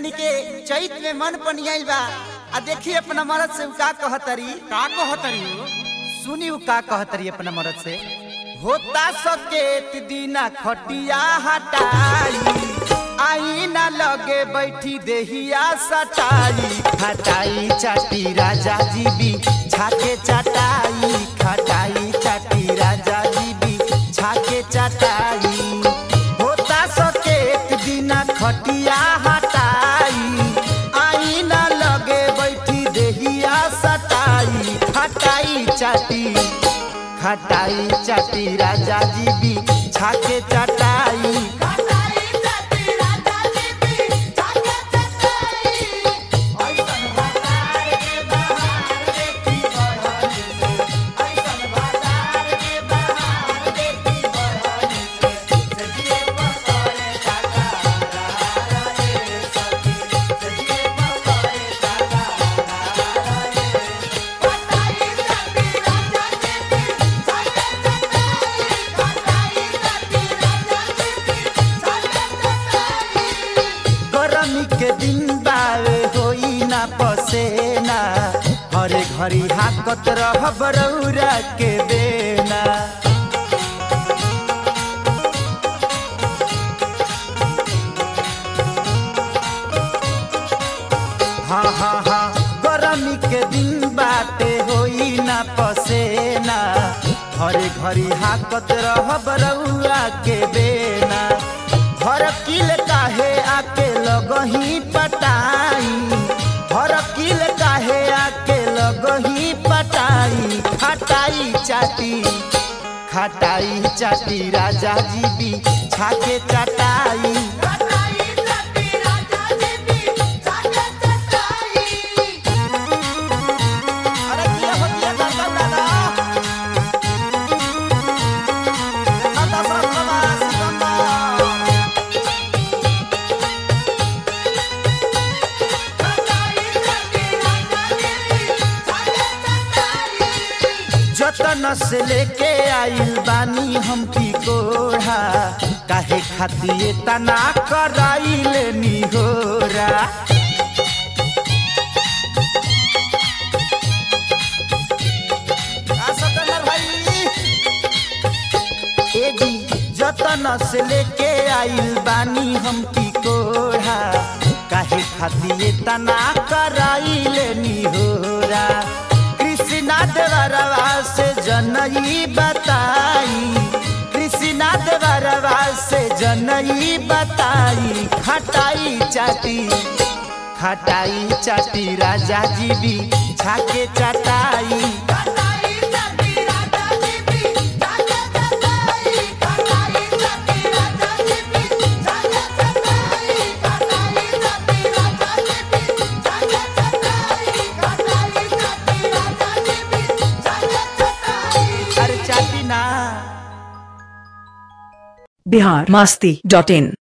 जानी के चैत में मन पनियाइल बा आ देखी अपना मरद से उ का कहतरी का कहतरी हो सुनी उ का कहतरी अपना मरद से होता सकेत दीना खटिया हटाई आई ना लगे बैठी देहिया सटाई खटाई चाटी राजा जी भी छाके चटाई खटाई चाटी राजा जी भी छाके चटाई होता सकेत दीना खटिया हटाई आई ना लगे बैठी देहिया सटाई खटाई चाटी खटाई चाटी राजा जी भी छाके चटाई गरमी के दिन बावे होई ना पसेना हरे घड़ी हाकत रह बरौरा के बेना हाँ हाँ हाँ गरमी के दिन बाटे होई ना पसेना हरे घड़ी हाकत रह बरौरा के बेना हर किल काहे आके लगही पटाई हर किल काहे आके लगही पटाई खटाई चाटी खटाई चाटी राजा जी भी छाके चटाई अरे किया हो किया दादा दादा दादा सरस्वती सिकंदर जतन से लेके आइल बानी हम की कोढ़ा काहे खातिर तना कराइल निहोरा का सतनर भाई? ए जी जतन से लेके आइल बानी हम की कोढ़ा काहे खातिर तना कराइल निहोरा कृष्णा देवरवा से जनई बताई कृष्णा देवरवा से जनई बताई खटाई चाटी खटाई चाटी राजा जी भी छाके चटाई अरे चाटी ना बिहार मास्ती डॉट इन